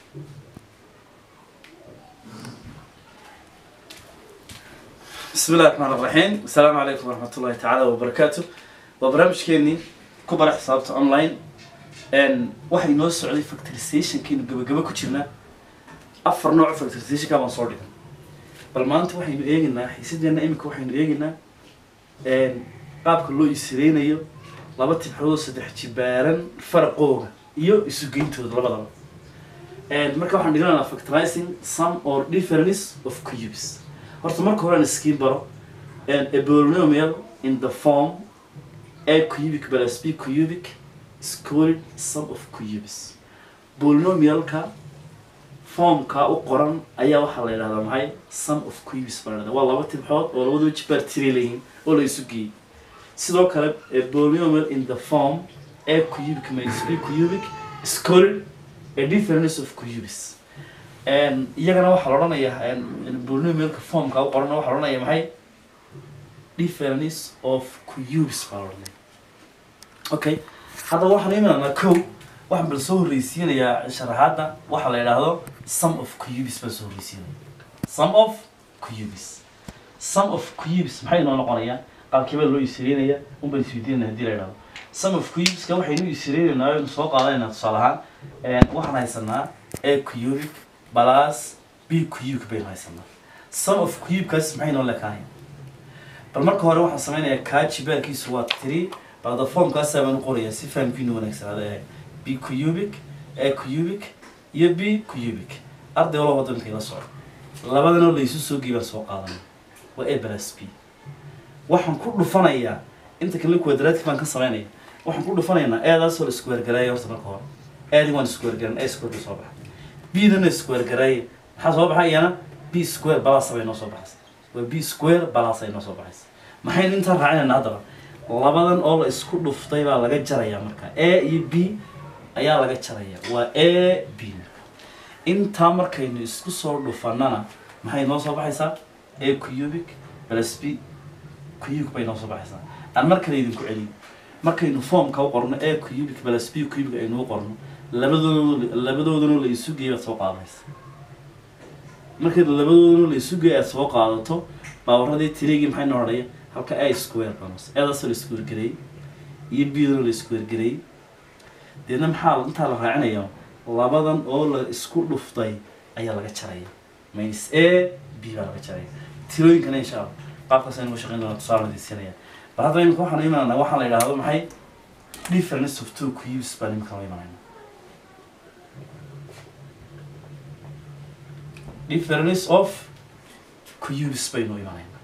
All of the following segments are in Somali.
بسم الله الرحمن الرحيم السلام عليكم ورحمة الله تعالى وبركاته وبرنامج كيني كبر حسابته أونلاين إن واحد نوع سعودي فاكتوريزيشن كينو جب جب كتيرنا أفر نوع فاكتوريزيشن كمان صار لنا بل ما أنت واحد يجينا حسيت إمك واحد يجينا إن قاب كله يسرين أيو لابد تبحثوا سدح جبارن فرقوه iyo isu geyntooda labadaba marka waxaan dhiganaa factorizing some or difference of cubes horta marka hore aan iskiin baro a polynomial in the form a cubic plus b cubic is called sum of cubes polynomialka formka u qoran ayaa waxaa la yidhahdaa maxay sum of cubes baa la yidhahdaa waa laba tibxood oo labadaba jibaar tiri leeyihin oo la isu geeyey sidoo kale a polynomial in the form a cubic minus b cubic is called a difference of cubes iyagana waxaa la odhanayaa polynomialka formka u qoran waxaa la odhanaya maxay difference of cubes baa la odhanaya okay haddaba waxaan imananaa kow waxaan bal soo horreysiinayaa sharaxaadda waxaa la yidhaahdo sum of cubes baan soo horreysiinaya sum of cubes sum of cubes maxay inoo noqonayaa qaabkeebaa loo isireenaya un baan isweydiinana hadii la yidhahdo sum of cubeska waxaynu isireenaynaa aynu soo qaadanaynaa tusaale ahaan waxaan haysanaa a cubic plus b cubic baynu haysanaa sum of cubekaas maxay noo lekaanaya bal marka hore waxaan sameynayaa kaa jibaarkiisu waa three balda formkaasaa baan u qorayaa si fahamkiinu wanaagsanaada b cubic a cubic iyo b cubic arday walba waddanka ila socdo labadanoo laysu soo geey baan soo qaadanay waa a plus b waxaan ku dhufanayaa inta kale quadratic baan ka sameynaya waxaan ku dhufanaynaa eedaasoo la isku wergaraaya horta marka hore eedii waan isku wergaran a square bay soo baxay b-dana isku wergaraaya maxaa soo baxay iyana b square balasa bay noo soo baxaysa waa b square balasa ay noo soo baxaysa maxaynu intaa raacinayna haddaba labadan oo la isku dhuftay baa laga jarayaa marka a iyo b ayaa laga jaraya waa a b marka intaa markaynu isku soo dhufanana maxay noo soo baxaysaa a cubic plus b cubic bay noo soo baxaysaa aan mar kale idinku celiyo markaynu formka u qorno a cubic plus b cubic aynu u qorno labadood labadoodana la isu geey baad soo qaadanaysa markay labadoodana la isu geey aad soo qaadato baawaradii tirigii maxay noo odhaya halka a square banos eedaasoo la isku wergareeyey iyo b-dana la isku wergareeyey deedna maxaa intaa la raacinaya labadan oo la isku dhuftay ayaa laga jaraya minus a b baa laga jaraya tirooyinkana insha allah qaabkaas aynu uga shaqeyn doona tusaale nadiisinaya bal hadda imika waxaan imananaa waxaa la yidhaahdo maxay difference of two cubes baan imika la imanayna difference of cubes baynu imanayna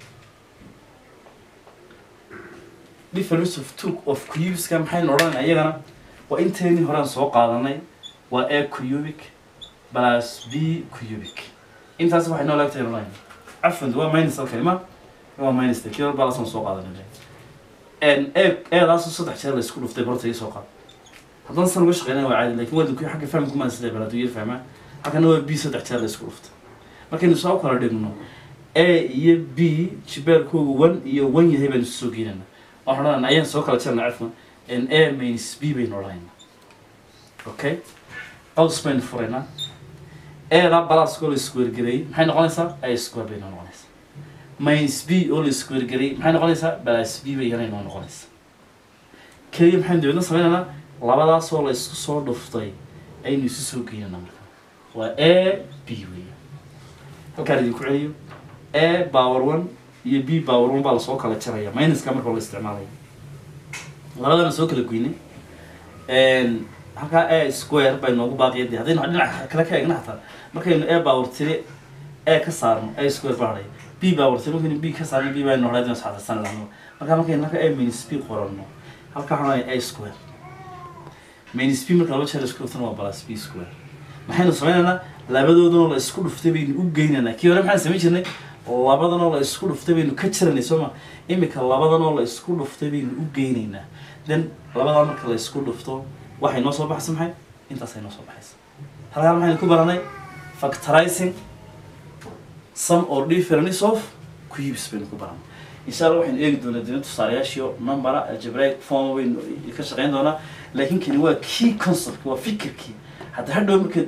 difference of two of cubeska maxaynu odhanayna iyagana waa inteynii horaan soo qaadanay waa a cubic plus b cubic intaas waxay noo laagtahay odhanayna cafwan waa minus halkani ma waa minus kii hore balasaan soo qaadanay eedaasoo saddex jeer la isku dhuftay barta ii soo qaad haddana san uga shaqeynaya waa caadi lakin wadinku xagga fahamku maan sida baladu yar fahmaa halkana waa b saddex jeer la isku dhuftay markaynu soo kala dhigno a iyo b jibeerkoogu one iyo one yahay baynu soo geynana waxaan odhanayna ayaan soo kala jarna cafwan a minus b baynu odhanayna okay qaws baynu furaynaa eedaa balaaskoo la isku wergareeyey maxay noqonaysaa a square bay noo noqonaysaa minus b oo la isku wergareeyey maxay noqonaysaa balas b bay yana noo noqonaysaa keliya maxaynu dabeedna sameynaynaa labadaasoo la isku soo dhuftay aynu isu soo geynana marka waa a b weya halkaan idinku celiyo a power one iyo b power one baa lasoo kala jaraya minuska marka la isticmaalaya labadana soo kala goynay halkaa a square bay noogu baaqiya de haddaynu dhinaca kale ka eegna xataa markaynu a power tiri a ka saarno a square baa hadhaya b power tiri markaynu b ka saarno b baynu hadhaya dina saxasan lahno marka markaynu halka a minus b qoranno halkaa waxaan odhanaya a square minus b marka laba jeer la isku dhuftana waa plus b square maxaynu sameynaynaa labadoodanoo la isku dhuftay baynu u geynaynaa kii hore maxaan samayn jirnay labadanoo la isku dhuftay baynu ka jaraynay sooma imika labadanoo la isku dhuftay baynu u geynaynaa then labadaa marka la isku dhufto waxay noo soo baxaysa maxay intaasay noo soo baxaysa halkaan maxaynu ku baranay factorizing some or difference of cubes baynu ku baranay insha allah waxaynu eegi doonaa dina tusaalayaashiyo numbera algebraic form baynu ka shaqeyn doonaa laakiin kani waa key concept waa fikirkii hadda hadhow markaad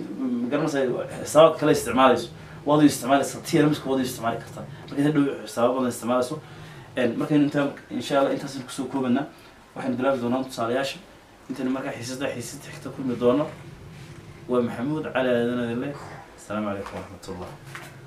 magaranaysa xisaabaad kale isticmaalayso waad u isticmaalaysa trmska waad u isticmaali kartaa marka inta dhow xisaaba badan isticmaalayso markaynu intaa insha allah intaasaynu kusoo koobanaa waxaynu bilaabi doonaa tusaalayaasha intaynu markaa xiisada xiisada xigta kulmi doono waa maxamuud cali aadanadile asalaamu calaykum waraxmat ullah